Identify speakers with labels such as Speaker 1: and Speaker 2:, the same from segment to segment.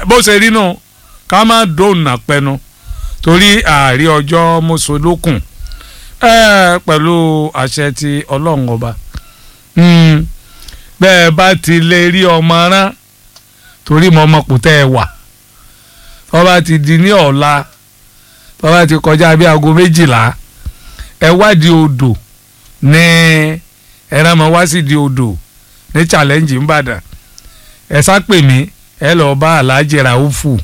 Speaker 1: bó ṣe rí nù ká má dòònà pẹnu torí ààrí ọjọ́ mọ́sọ̀lókùn pẹ̀lú àṣẹ ti ọlọ́run ọba bẹ́ẹ̀ bá ti lè rí ọmọ rán torí mo ọmọ kò tẹ́ ẹ wà tó bá ti di ní ọ̀la tó bá ti kọjá bí aago méjìlá ẹ wádìí odò ní ẹran mọ wá sí di odò ní challenge nìbàdàn ẹ sápè mí ẹ lọ bá alhaji raufu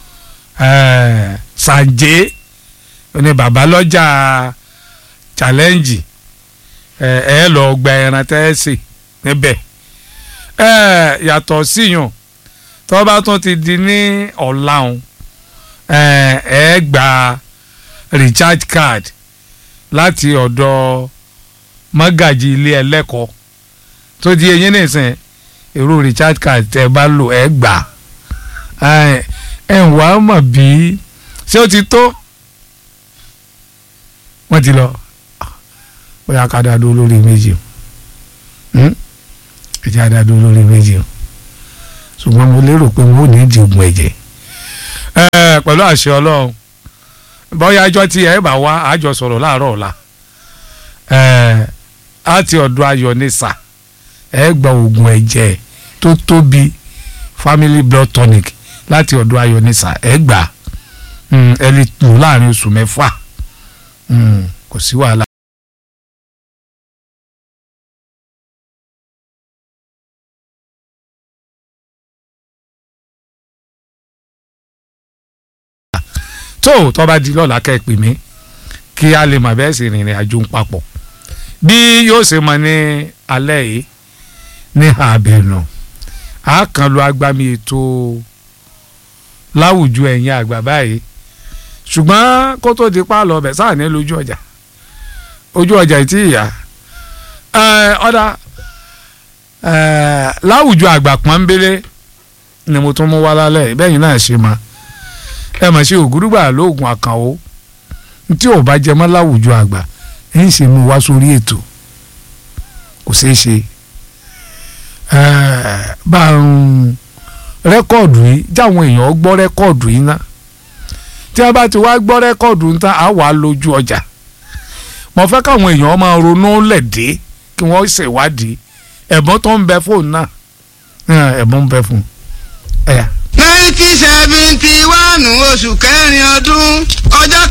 Speaker 1: sanje ní babalọ́jà challenge ẹ ẹ lọ gba ẹran tẹ́ẹ̀sì níbẹ̀ ẹ yàtọ̀ síyàn tó bá tún ti di ní ọ̀làhùn ẹ ẹ gba recharge card láti ọ̀dọ̀ mọ́gàjì ilé ẹlẹ́kọ̀ọ́ tó di eyín nìsín èrò recharge card tẹ́ bá lò ẹ gbà ẹ ń wá mọ̀ bí ṣé ó ti tó wọ́n ti lọ bóyá ká dá dúró lórí méjì o ẹ jẹ́ àdá dúró lórí méjì o ṣùgbọ́n mo lérò pé wọ́n ò ní di oògùn ẹ̀jẹ̀ pẹ̀lú àṣẹ ọlọ́run bóyá ọjọ́ tí ẹ bá wá àjọ sọ̀rọ̀ láàárọ̀ ọ̀la àti ọ̀dọ̀ ayọ̀ ní sà ẹ gba oògùn ẹ̀jẹ̀ tó tóbi family blood tonic láti ọ̀dọ̀ ayọ̀ ní sà ẹ gbà ẹ lè lò láàrin oṣù mẹ́fà kò sí wàhálà. tó tó bá di lọ́la kẹ́ ẹ pè mí kí a lè mọ̀ bẹ́ẹ̀ sì rìnrìn àjò ń papọ̀ bí yóò ṣe mọ ní alẹ́ yìí ní àbẹ̀nù a kàn lo agbami ètò láwùjọ ẹ̀yìn àgbà báyìí ṣùgbọ́n kó tó di pálọ̀ ọbẹ̀ sáà ní lójú ọjà ojú ọjà ìtì ìyá ọ̀dà láwùjọ àgbà pọ́nbélé ni mo tún mú wá lálẹ́ bẹ́ẹ̀ yìí náà ṣe máa ẹ mọ̀ sí ògúrúgbà lóògùn àkànwó tí ò bá jẹ mọ́ láwùjọ àgbà ń ṣe mú wá sórí ètò kò ṣeé ṣe bá a ń rẹ́kọ̀dù yìí jáwọn èèyàn gbọ́ rẹ́kọ̀dù yìí ná tí a bá ti wá gbọ́ rẹ́kọ̀dù ń tán á wà lójú ọjà mo fẹ́ káwọn èèyàn máa ronú lẹ̀dẹ́ kí wọ́n ṣèwádìí ẹ̀bùn tó ń bẹ fóònù náà ẹ̀bùn ń bẹ fún ẹ̀yà
Speaker 2: nineteen seventy one oṣù kẹrin ọdún ọjọ́